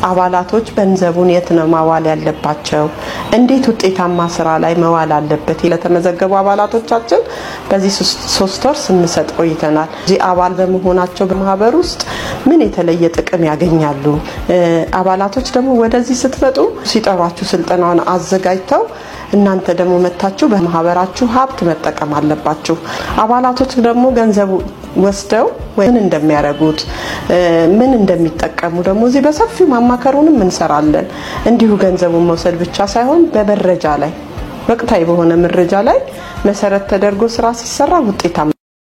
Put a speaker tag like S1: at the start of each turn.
S1: አባላቶች ገንዘቡን የት ነው ማዋል ያለባቸው፣ እንዴት ውጤታማ ስራ ላይ መዋል አለበት ለተመዘገቡ አባላቶቻችን በዚህ ሶስት ወር ስንሰጥ ቆይተናል። እዚህ አባል በመሆናቸው በማህበር ውስጥ ምን የተለየ ጥቅም ያገኛሉ? አባላቶች ደግሞ ወደዚህ ስትመጡ ሲጠሯችሁ ስልጠናውን አዘጋጅተው እናንተ ደግሞ መታችሁ በማህበራችሁ ሀብት መጠቀም አለባችሁ። አባላቶች ደግሞ ገንዘቡ ወስደው ምን እንደሚያደርጉት ምን እንደሚጠቀሙ ደግሞ እዚህ በሰፊው ማማከሩንም እንሰራለን። እንዲሁ ገንዘቡን መውሰድ ብቻ ሳይሆን በመረጃ ላይ ወቅታዊ በሆነ መረጃ ላይ መሰረት ተደርጎ ስራ ሲሰራ ውጤታማ